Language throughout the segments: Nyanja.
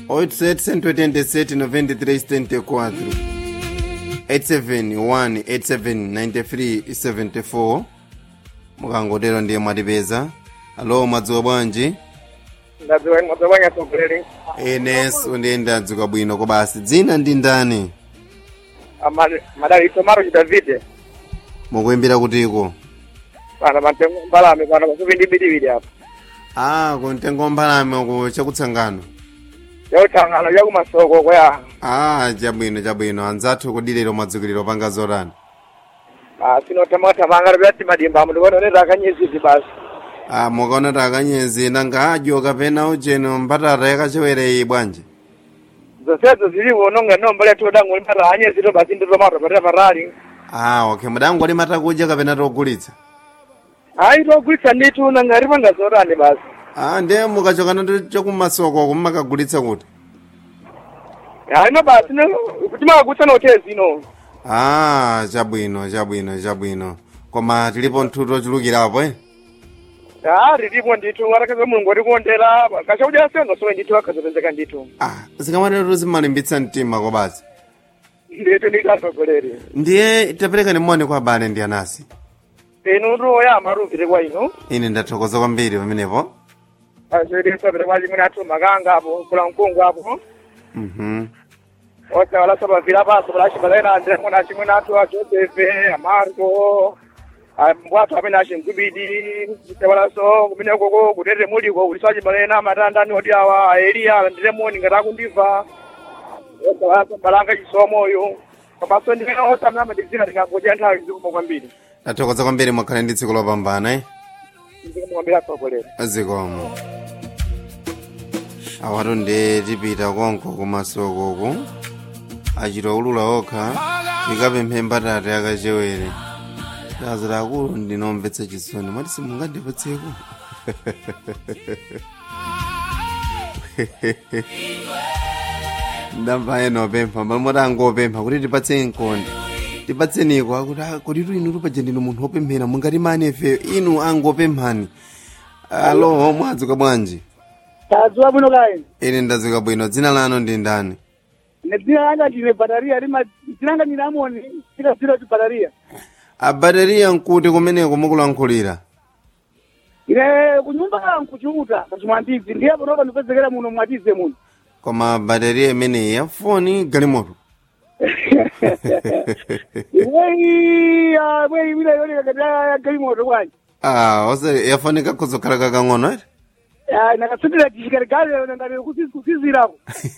887 93 74 871 87 94 mukangotero ndiye mwatipeza alo mwadzuka bwanji ndadziwa mwadzabwanya tsogoleri eneso ndiye ndadzuka bwino kobasi dzina ndi ndani madalito maro chidavide mukuimbira kutiko pana matengo mbalame pana pafupi ndi bidibidi apa ah kuntengo mbalame ku chakutsangano yautangano yakumasoko kwaya ah chabwino chabwino anzathu kudiliro mwadzukiliro panga zotani sinotamwatamanga pyati madimba amu ndikuononeta akanyezidzi basi ah mukaona takanyezi nanga adyo kapena ujeno mbatata yakachewereyi bwanji zonsezo zilipo nonga nomba letu dangu limata anyezito basi nditomato patira patali ah okay mudango mata kudya kapena togulitsa ayi togulitsa nditu nanga lipanga zotani basi ah ndiye mukachokana chakumasoko kumakagulitsa kuti ayino basi timakagulitsa notezi ino ah chabwino chabwino chabwino koma tilipo nthuto chulukirapo eh ah lilipo nditu atakeza mulungu atikondera kachakudya seno sowe nditu akazopezeka nditu ah zikamatero zimalimbitsa mtima kobasi nditu ndikatsogoleri ndiye tapereka ni moni kwa abale ndi anasi inu ndoyama ruvire kwa inu ine ndathokoza kwambiri pamenepo azvedesapire kwa chimwe atu makanga apo kula mkungu apo mhm osawala sapavira paso palachipalaina andemona chimwe natu a josefe amarko mbwatu amene achimkubidi sewalaso kumene koko kutete muliko kuti sachipalaina matandani oti awa aeliya alandiremoni ngati akundiva osawala balanga chisomoyo komanso ndimene osamna madizina ndingangodya nthawi zikuma kwambiri ndathokoza kwambiri mwakhale ndi tsiku lopambana eh ndikumwambira tsogolera zikomo awatu ndi tipita konko kumasokoku achita ulula okha ikapemphe mbatata yakachewere azira akulu ndinomvetsa chisoni mwati simungandipatseko ndamva ena opempha pamoti angopempha kuti tipatse nkonde tipatseniko akuti "Ah, kuti inu tupaja ndinu munthu wopemphera mungati mani ife inu angopemphani alo mwadzuka bwanji tadziwa bwino kayi ine ndadzuka bwino dzina lanu ndi ndani nedzina langa ndine bataria lima dzina langa ndine amoni tikazira kuti bataria abateriya nkuti kumeneko mukulankhulira ine kunyumba nkuchiuta kachimwandidzi ndiye panopa ndipezekera muno mwatize muno koma bateriya imeneyi ya foni galimoto imweyi imweyi imene yoneka kati yagalimoto bwanji ah ose yafonika kuzokhala kakang'ono ere nakatsatira chishikaligale ngati kusizirako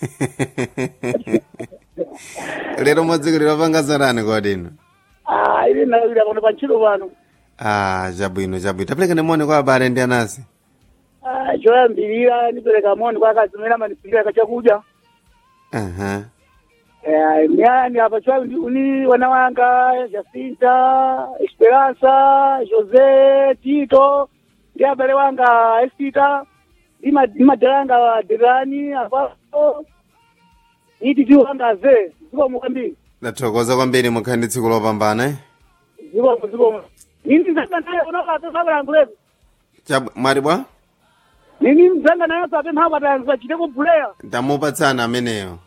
lero mwadzukilira panga zarani kodino ine nakawira pano pa ntchito pano ah chabwino chabwino tapereka ndimoni kwa abale ndi anasi Ah, choyambirira ndipereka moni kwa akazi amene amandipirira kachakudya aha Eh, myani apa chwa ndi uni wana wanga Jacinta, Esperanza, Jose, Tito, ndi abale wanga Estita, ndi ma- ndi madala anga Derani, apapo, ndi titi wanga ze, ziko mukambiri, ndathokoza kwambiri mukhale ndi tsiku lopambana eh? ziko mu ziko mu. Nini mzanga naye unoka sasa yangulezo. Chab- mwati bwa Nini mzanga naye sasa tena hapa tanzua chiteko bulea. ndamupatsana ameneyo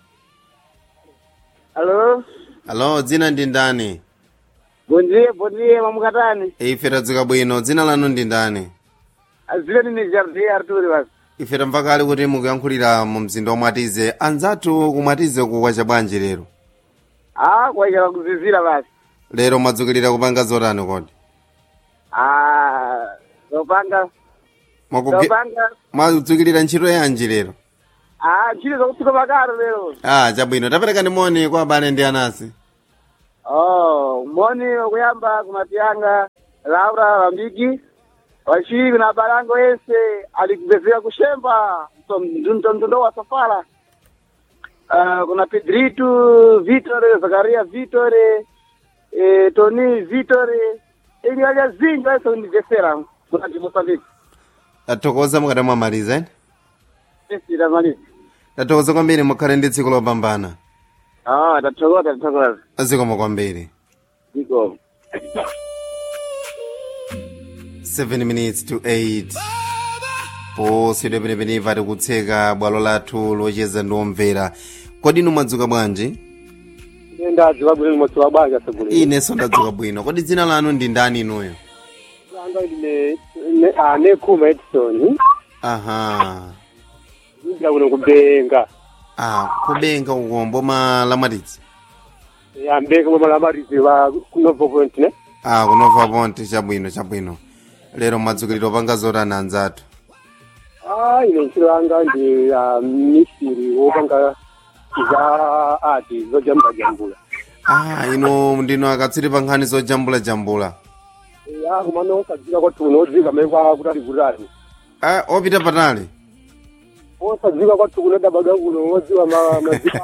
Hello. alo dzina ndi ndani Bondie, bondie mamukatani. ife tadzuka bwino dzina lanu ndi ndani Azile ni Jardi Arturi basi. ife tamva kale kuti mukuyankhulira mu mzinda womwatize anzathu kumwatize kukwacha bwanji lero Ah, kwa hiyo kuzizira basi. lero mwadzukilira kupanga zotani kodi Ah, zopanga Mwakuge- zopanga mwadzukilira ntchito yanji lero ah ntchito zokutsika makaro lero ah chabwino tapereka ndi moni kwa abale ndi anasi oh moni okuyamba kumapyanga laura wambigi wachiri kuna balango yense alikubvezera kushemba mtondo wa safara Ah, kuna pedrito vitore zakaria vitore eh, toni vitore ili walya zinji wese kundibvesera kunati mosambiki tathokoza mukati mwamaliza ene esitamalizi tathokoza kwambiri mukhale ndi tsiku lopambana ah tathokoza tathokoza zikomo kwambiri iko 7 minutes to 8 posidwe penepenipa tikutseka bwalo lathu locheza ndi omvera kodi inu mwadzuka bwanji ndadziwa bwino limodzi wa banja segule inenso ndadzuka bwino kodi dzina lanu ndi ndani inuyo anga ine ne ane kuma edison aha ndira kuno kubenga ah kubenga ukombo ma lamatidzi yambeka mwa malamarizi wa kunovo point ne ah kunova ponte chabwino chabwino lero mwadzukiliro panga zotani anzathu ah ine ntchito yanga ndi ah, misiri wopanga za ati zojambula jambula ah ino ndino akatsiri pa nkhani zojambula jambula ya kumano osadzika kwathu kuno odzika mekwa kutali kutali ah opita patali osadzika kwathu kuno dabaga kuno odziwa ma- madziko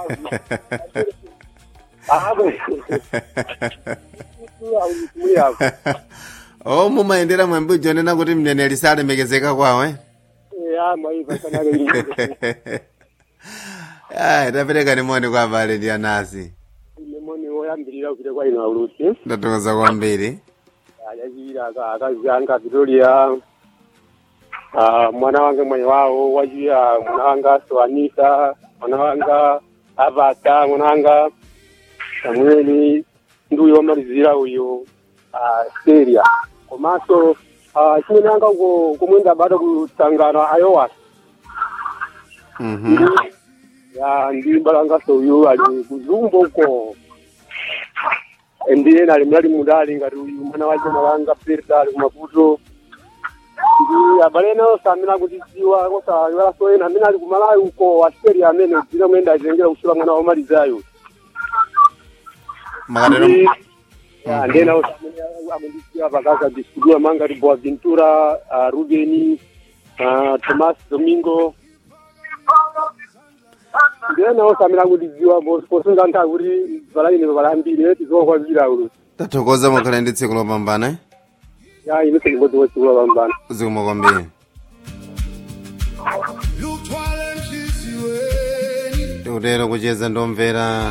apo muyako o mumayendera mwambi ujonena kuti mneneri salemekezeka kwawo eh? ya maiva kanake Ai, tapereka nimoni kwa abale ndi anasi lemoni woyambirira kupita kwa ino aulusi ndathokoza kwambiri ayachira akazi anga vitoria Ah, mwana wanga mwenye wawo wachiya mwana wanga soanisa mwana wanga avata mwana wanga samueli ndi uyo wamalizira uyo ah, seria komanso ah, chimene anga uko kumwenda bado kutangana ayowa Mhm. ya ndi balangaso uyu ali kuzumbo uko ndiye nali mlali mudali ngati uyu mwana wache malanga perda ali kumaputo ndi abale nawo samina kuti dziwa kosa ena amene ali kumalawi uko aseri amene dzina mwenda azengera kusula mwana wamalizayo makatero Ndi- ya ndiye nawo samene amundidziwa pakaka distribuya manga ti boaventura ah, rubeni ah, tomas domingo ndiye nawo samene akundidziwa posunga nthawi kuti valaine valambire tizokwazira ulo tathokoza mukhala ndi tsiku lopambana eh? ya ine sekibodzi wetsikula pambana zikomo kwambiri tikutero kucheza ndomvera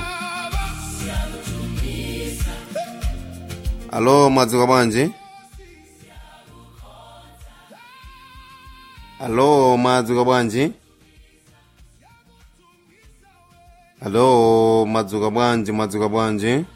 alo mwadzuka bwanji alo mwadzuka bwanji alo mwadzuka bwanji mwadzuka bwanji